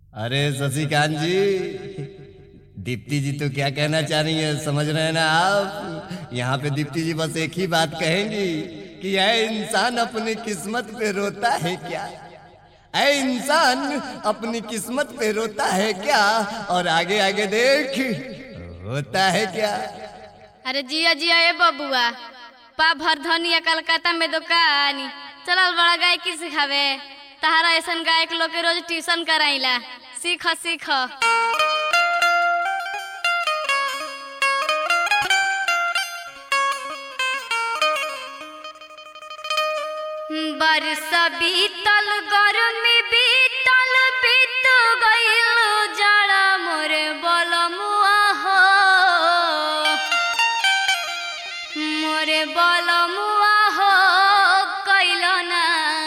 अरे शशिकांत जी दीप्ति जी तो क्या कहना चाह रही है समझ रहे हैं ना आप यहाँ पे दीप्ति जी बस एक ही बात कहेंगी कि यह इंसान अपनी किस्मत पे रोता है क्या ऐ इंसान अपनी किस्मत पे रोता है क्या और आगे आगे देख होता है क्या अरे जिया जिया ए बबुआ पा भर धनिया कलकत्ता में दुकानी चलल बड़ा गायकी सिखावे तहारा ऐसन गायक लोग के रोज ट्यूशन कराइला सीख सीख बरस बीतल गर्मी बीतल बीत गइल जाड़ा मोरे बलमुआ हो मोरे बलमुआ हो कैल ना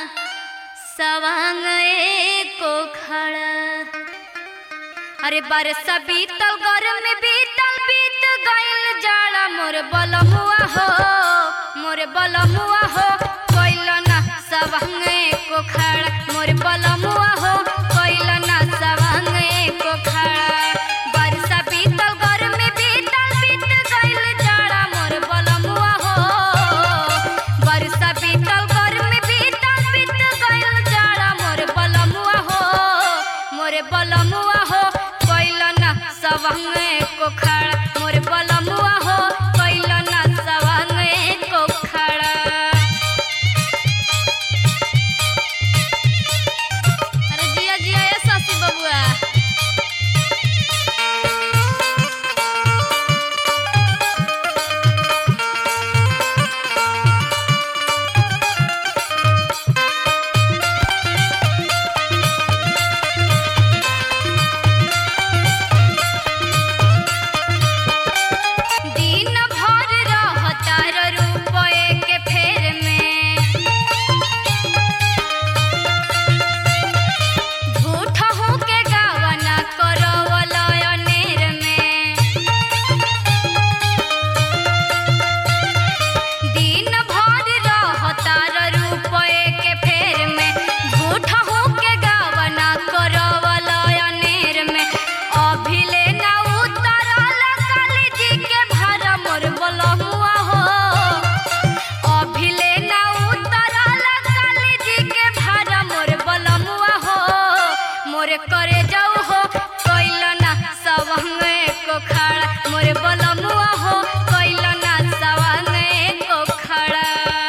सवांग एको खड़ा अरे बरस बीतल गर्मी बीतल बीत गइल जाड़ा मोरे बलमुआ हो मोरे बलमुआ हो कैल ना सवांग एको खड़ा मोरे बलमुआ हो कैल ना सवांग एको खड़ा बरस बीतल गर्मी बीतल बीत गइल जाड़ा मोरे बलमुआ हो बरस बीतल गर्मी बीतल बीत गइल जाड़ा मोरे बलमुआ हो मोरे बलमुआ हो कैल ना सवांग एको खड़ा मोरे बलमुआ हो कैल ना सवांग एको खड़ा अरे जिया जिया ए शशि बबुआ दिन भर रहतार रुपए के फेर में झूठ हो के गावना करवल अनेर में दिन भर रहतार रुपए के फेर में झूठ हो के गावना करवल अनेर में अभिले ना उतरल काली जी के भार मोर बलहुआ हो अभिले ना उतरल काली जी के भार मोर बलमुआ हो मोरे करे जाऊ हो कैल ना सवंग को खड़ा मोरे बलमुआ हो कैल ना सवंग को खड़ा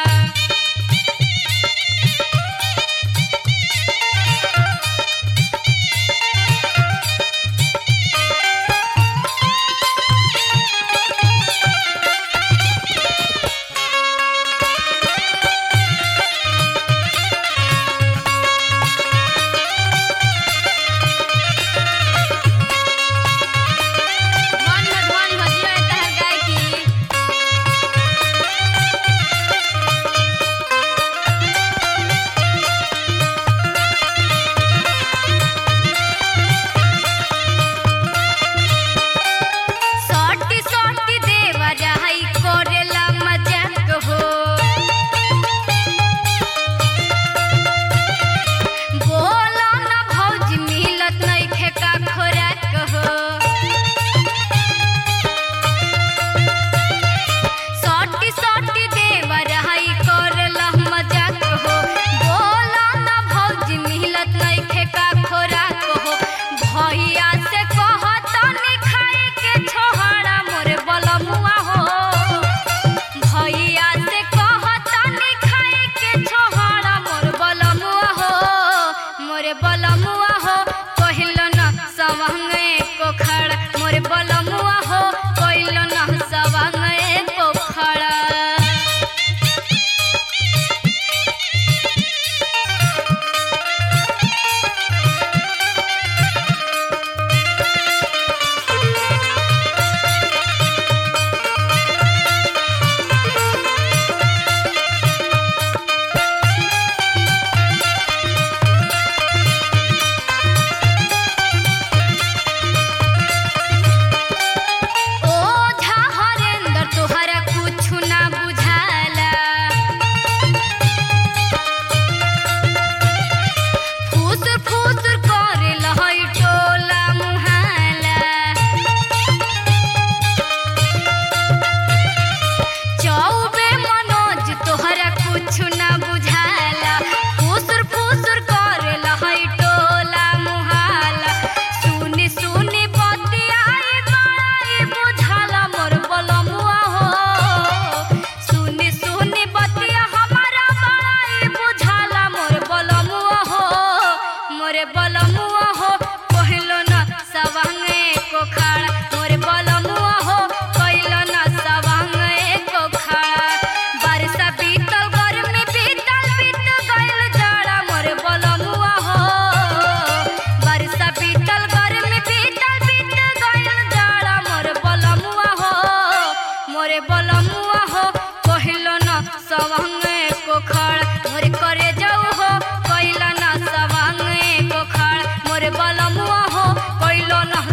ध्वनि हो ध्वनि हो जिया तहर गायकी सटी सटी देवा जाई करेला मजाक हो बोला ना भौजी मिलत नइखे का खोराक हो सटी सटी देवा रहाई करला मजाक हो बोला ना भौजी मिलत नइखे का खोराक हो भैया से कहतनी खाए के छोहरा मोरे बलमुआ हो भैया से कहतनी खाए के छोहरा मोर बलमुआ हो मोरे बलमुआ हो कहिल न सवंग को खड़ा मोरे बलमुआ हो कहिल न सवंग को खड़ा बलमुआ हो कहिलो न सवांगे को खाड़ा मोरे बलमुआ हो कहिलो न सवांगे को खाड़ा बरसा बीतल गर्मी बीतल बीत गइल जाड़ा मोरे बलमुआ हो बरसा बीतल गर्मी बीतल बीत गइल जाड़ा मोरे बलमुआ हो मोरे बलमुआ हो कहिलो न सवांगे को खाड़ा मोरे करे जाऊ हो कहिलो न सवांगे को खाड़ा मोरे बलमुआ हो कहिलो न